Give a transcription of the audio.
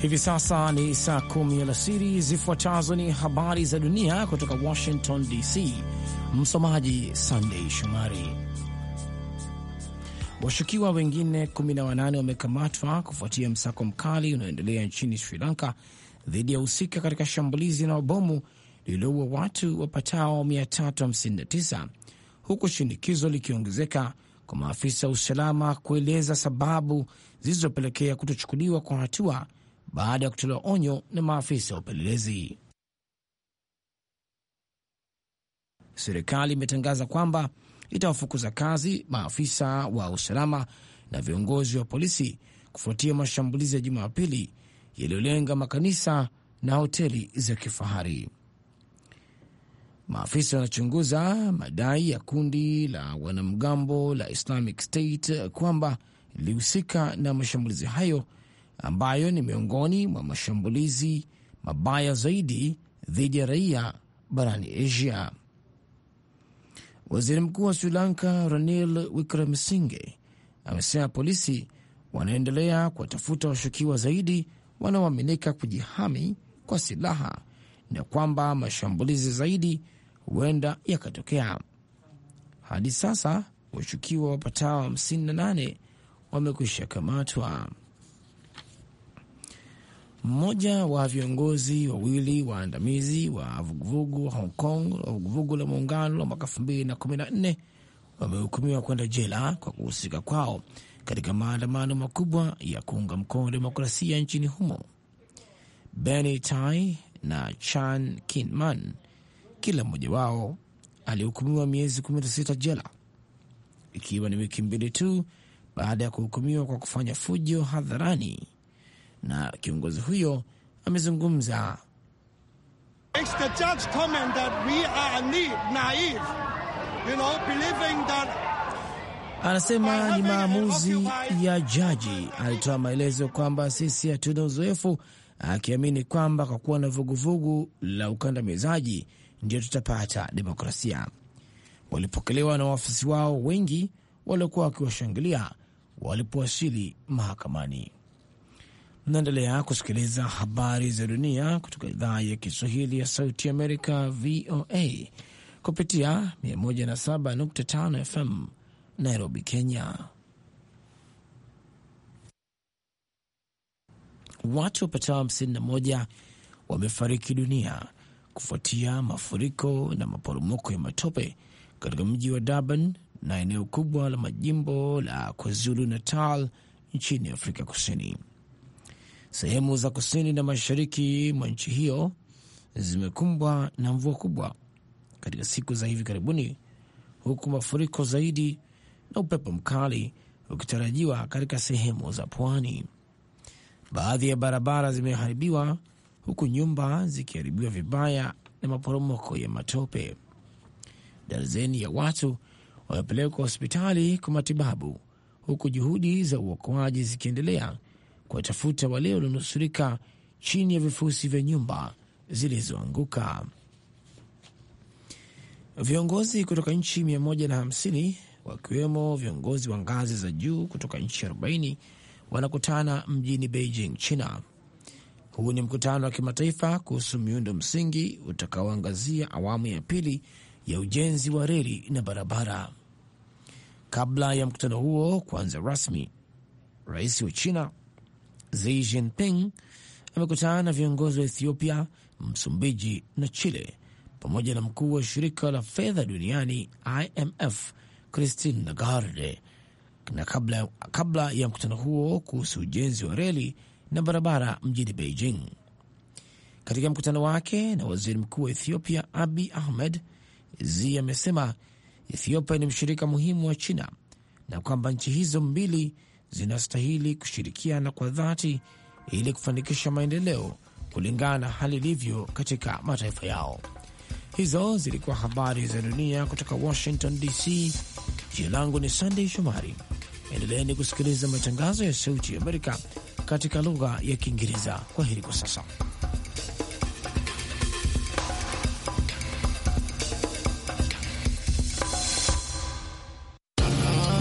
Hivi sasa ni saa kumi alasiri. Zifuatazo ni habari za dunia kutoka Washington DC. Msomaji Sandei Shomari. Washukiwa wengine 18 wamekamatwa kufuatia msako mkali unaoendelea nchini Sri Lanka dhidi ya husika katika shambulizi la mabomu lililoua watu wapatao 359 huku shinikizo likiongezeka kwa maafisa wa usalama kueleza sababu zilizopelekea kutochukuliwa kwa hatua baada ya kutolewa onyo na maafisa wa upelelezi. Serikali imetangaza kwamba itawafukuza kazi maafisa wa usalama na viongozi wa polisi kufuatia mashambulizi ya Jumapili yaliyolenga makanisa na hoteli za kifahari. Maafisa wanachunguza madai ya kundi la wanamgambo la Islamic State kwamba lilihusika na mashambulizi hayo ambayo ni miongoni mwa mashambulizi mabaya zaidi dhidi ya raia barani Asia. Waziri Mkuu wa Sri Lanka Ranil Wickremesinghe amesema polisi wanaendelea kuwatafuta washukiwa zaidi wanaoaminika kujihami kwa silaha na kwamba mashambulizi zaidi huenda yakatokea. Hadi sasa washukiwa wapatao 58 wamekwisha kamatwa. Mmoja wa viongozi wawili waandamizi wa vuguvugu Hong Kong wa vuguvugu la muungano la mwaka 2014 wamehukumiwa kwenda jela kwa kuhusika kwao katika maandamano makubwa ya kuunga mkono demokrasia nchini humo. Benny Tai na Chan Kinman, kila mmoja wao alihukumiwa miezi 16 jela, ikiwa ni wiki mbili tu baada ya kuhukumiwa kwa kufanya fujo hadharani na kiongozi huyo amezungumza. Anasema ni maamuzi ya jaji. Alitoa maelezo kwamba sisi hatuna uzoefu, akiamini kwamba kwa kuwa na vuguvugu la ukandamizaji ndio tutapata demokrasia. Walipokelewa na wafuasi wao wengi waliokuwa wakiwashangilia walipowasili mahakamani. Mnaendelea kusikiliza habari za dunia kutoka idhaa ya Kiswahili ya Sauti Amerika, VOA, kupitia 107.5 FM Nairobi, Kenya. Watu wapatao 51 wamefariki dunia kufuatia mafuriko na maporomoko ya matope katika mji wa Durban na eneo kubwa la majimbo la KwaZulu Natal nchini Afrika Kusini. Sehemu za kusini na mashariki mwa nchi hiyo zimekumbwa na mvua kubwa katika siku za hivi karibuni, huku mafuriko zaidi na upepo mkali ukitarajiwa katika sehemu za pwani. Baadhi ya barabara zimeharibiwa huku nyumba zikiharibiwa vibaya na maporomoko ya matope. Darzeni ya watu wamepelekwa hospitali kwa matibabu, huku juhudi za uokoaji zikiendelea kuwatafuta wale walionusurika chini ya vifusi vya nyumba zilizoanguka. Viongozi kutoka nchi 150 wakiwemo viongozi wa ngazi za juu kutoka nchi 40 wanakutana mjini Beijing, China. Huu ni mkutano wa kimataifa kuhusu miundo msingi utakaoangazia awamu ya pili ya ujenzi wa reli na barabara. Kabla ya mkutano huo kuanza rasmi, rais wa China Xi Jinping amekutana na viongozi wa Ethiopia, Msumbiji na Chile pamoja na mkuu wa shirika la fedha duniani IMF Christine Lagarde na kabla, kabla ya mkutano huo kuhusu ujenzi wa reli na barabara mjini Beijing. Katika mkutano wake na waziri mkuu wa Ethiopia Abi Ahmed, Xi amesema Ethiopia ni mshirika muhimu wa China na kwamba nchi hizo mbili zinastahili kushirikiana kwa dhati ili kufanikisha maendeleo kulingana na hali ilivyo katika mataifa yao. Hizo zilikuwa habari za dunia kutoka Washington DC. Jina langu ni Sandey Shomari. Endeleeni kusikiliza matangazo ya Sauti ya Amerika katika lugha ya Kiingereza. Kwa heri kwa sasa.